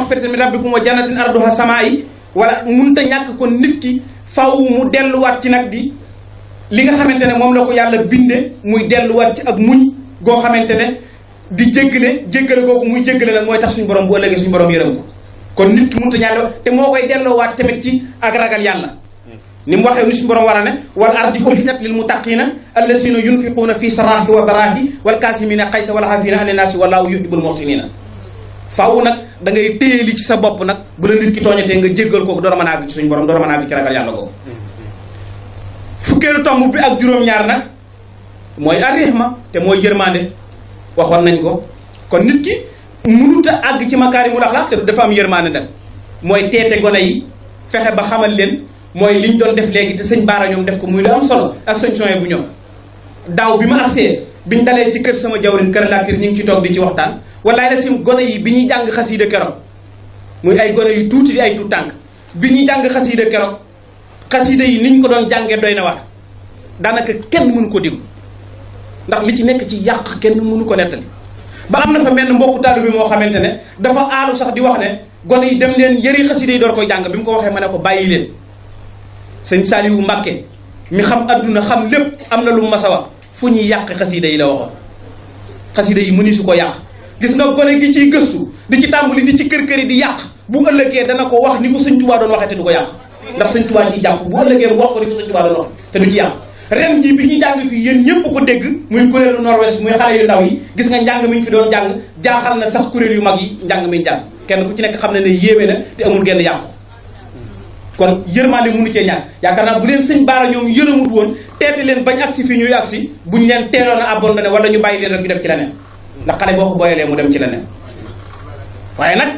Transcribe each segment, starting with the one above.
maxfiratin min rabbikum wa jannatin arduha samaa'i wala munta ñàkk kon nit ki faw mu delluwaat ci nag di li nga xamante ne moom la ko yàlla binde muy delluwaat ci ak muñ goo xamante ne di jéggale jéggale googu muy jéggale nag mooy tax suñu borom bu ëllëgee suñu borom yërëm ko kon nit ki munta ñàkk te moo koy delloowaat tamit ci ak ragal yàlla ni mu waxee ni suñu borom war a ne wal ardi uxijat lil muttaqina allasina yunfiquuna fi saraahi wa daraahi wal kaasimina xaysa wal xaafina ani naasi wallahu yuhibbul muhsinina faaw nag da ngay téye li ci sa bopp nag bu la nit ki tooñatee nga jéggal kooku door a mën a àgg ci suñu borom door a mën a àgg ci ragal yàlla googu fukkeelu tomb bi ak juróom-ñaar nag mooy arrihma te mooy yërmande waxoon nañ ko kon nit ki mënut a àgg ci makaarimul axlaaq te dafa am yërmande nag mooy teete gone yi fexe ba xamal leen mooy liñ doon def léegi te sëñ baara ñoom def ko muy lu am solo ak sëñ soye bu ñoom daaw bi ma agsee biñ dalee ci kër sama jawrin kër laatir ñu ngi ci toog di ci waxtaan walaay la sim gone yi bi ñuy jàng xasiida keroog muy ay gone yu tuuti di ay tuut tànk bi ñuy jàng xasiida keroog xasiida yi niñ ko doon jàngee doy na war daanaka kenn mënu ko déglu ndax li ci nekk ci yàq kenn mënu ko nettali ba am na fa menn mbokku taalibe bi moo xamante ne dafa aalu sax di wax ne gone yi dem leen yëri xasiida yi door koy jàng bi mu ko waxee ma ne ko bàyyi leen sëñ Saaliwu Mbàkke mi xam adduna xam lépp am na lu mu mas a wax fu ñuy yàq xasiida yi la waxoon xasiida yi mëni su ko yàq gis nga gone gi ciy gëstu di ci tàmbali di ci kër kër yi di yàq bu ëllëgee dana ko wax ni ko sëñ Tuubaa doon waxee te du ko yàq ndax sëñ Tuubaa ciy jàpp bu ëllëgee mu wax ko ni ko sëñ Tuubaa doon wax te du ci yàq ren jii bi ñuy jàng fii yéen ñëpp ko dégg muy kuréelu nord-ouest muy xale yu ndaw yi gis nga njàng mi ñu fi doon jàng jaaxal na sax kuréel yu mag yi njàng mi jàng kenn ku ci nekk xam ne ne yéeme na te amul genn yàqu kon yërmande mënu cee ñàkk yaakaar naa bu leen sëñ baara ñoom yërëmut woon teete leen bañ agsi fii ñuy agsi buñ leen teeloon a abandonné wala ñu bàyyi leen rek ñu dem ci leneen ndax xale boo ko booyalee mu dem ci leneen waaye nag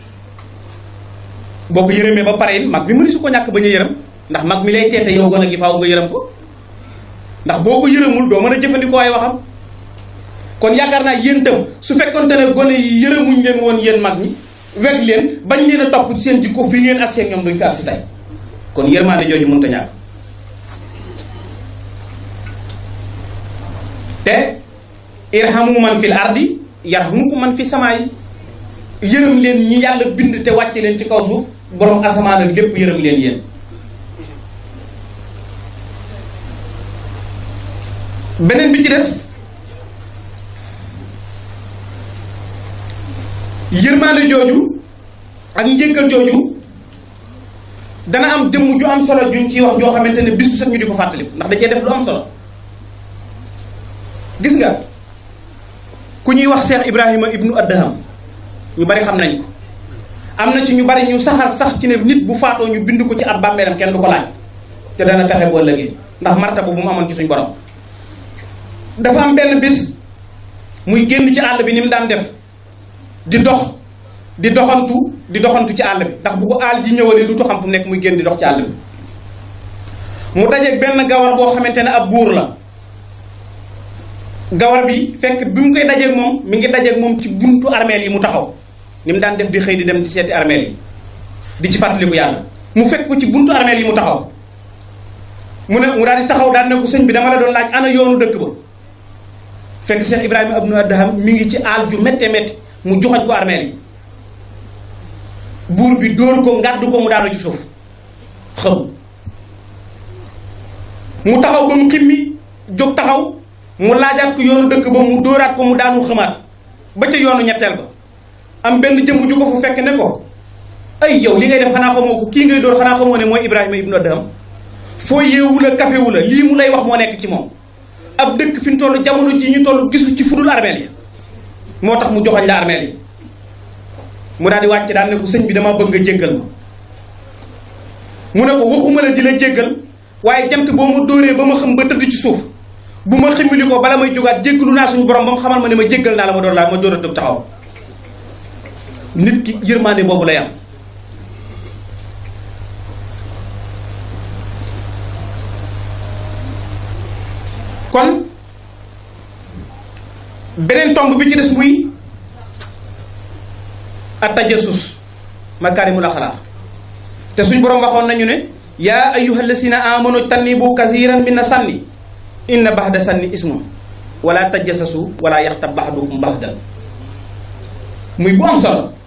boo ko yërëmee ba pare it mag bi mënu su ko ñàkk bañ a yërëm ndax mag mi lay teete yow gën a gi faaw nga yërëm ko ndax boo ko yërëmul doo mën a jëfandikoo ay waxam kon yaakaar naa yéen itam su fekkonte ne gone yi yërëmuñ leen woon yéen mag ñi weg leen bañ leen a topp ci seen jikko fii ngeen ak seen ñoom duñ fi ak si tey kon yërmaande jooju mënut a ñàkk te irhamu man fil ardi yarhamukum man fi samaa yi yërëm leen ñi yàlla bind te wàcce leen ci kaw suuf borom asamaan ak lépp yërëm leen yéen beneen bi ci des yërmaande jooju ak njëkkal jooju dana am jëmm ju am solo juñ ciy wax joo xamante ne bis bu set ñu di ko fàttaliku ndax da cee def lu am solo gis nga ku ñuy wax Cheikh Ibrahima ibnu Addaham ñu bari xam nañ ko am na ci ñu bari ñu saxal sax ci ne nit bu faatoo ñu bind ko ci ab bàmmeelam kenn du ko laaj te dana taxe boo ëllëgee ndax martaba bu mu amoon ci suñ borom dafa am benn bis muy génn ci àll bi ni mu daan def di dox di doxantu di doxantu ci àll bi ndax bu ko àll ji ñëwalee du xam fu mu nekk muy génn di dox ci àll bi mu dajeeg benn gawar boo xamante ne ab buur la gawar bi fekk bi mu koy dajeeg moom mi ngi dajeeg moom ci buntu armeel yi mu taxaw ni mu daan def di xëy di dem di seeti armeel yi di ci fàttaliku yàlla mu fekk ko ci buntu armeel yi mu taxaw mu ne mu daal di taxaw daal ne ko sëñ bi dama la doon laaj ana yoonu dëkk ba fekk Cheikh Ibrahima ibnu Adham mi ngi ci aal ju métte métti mu joxañ ko armeel yi buur bi dóor ko ngàddu ko mu daanu ci suuf xam mu taxaw ba mu ximmi jóg taxaw mu laajaat ko yoonu dëkk ba mu dóoraat ko mu daanu xamaat ba ca yoonu ñetteel ba am benn jëmm ju ko fu fekk ne ko ay yow li ngay def xanaa xamoo ko kii ngay dóor xanaa xamoo ne mooy Ibrahima ibnu Adham foo yeewu la kafewu la lii mu lay wax moo nekk ci moom ab dëkk fi ñu toll jamono ji ñu toll gisu ci fudul armeel yi moo tax mu joxañ la armeel yi mu daal di wàcc daal ne ko sëñ bi dama bëgg nga jéggal ma mu ne ko waxuma la di la jéggal waaye jant boo ma dóoree ba ma xam ba tëdd ci suuf bu ma ximili ko bala may jógaat jéggalu naa suñu borom ba mu xamal ma ne ma jéggal naa la ma door laa ma door a tëb taxaw nit ki yërmaande boobu lay am kon beneen tomb bi ci des muy attajasus makaarimul axlaaq te suñ boroom waxoon nañu ne yaa ayyuha allasina amanu tannibu kathiran mina sanni inna baxda sanni ismu wala tajasasu wala yaxtab baxdukum baxdan muy bu am solo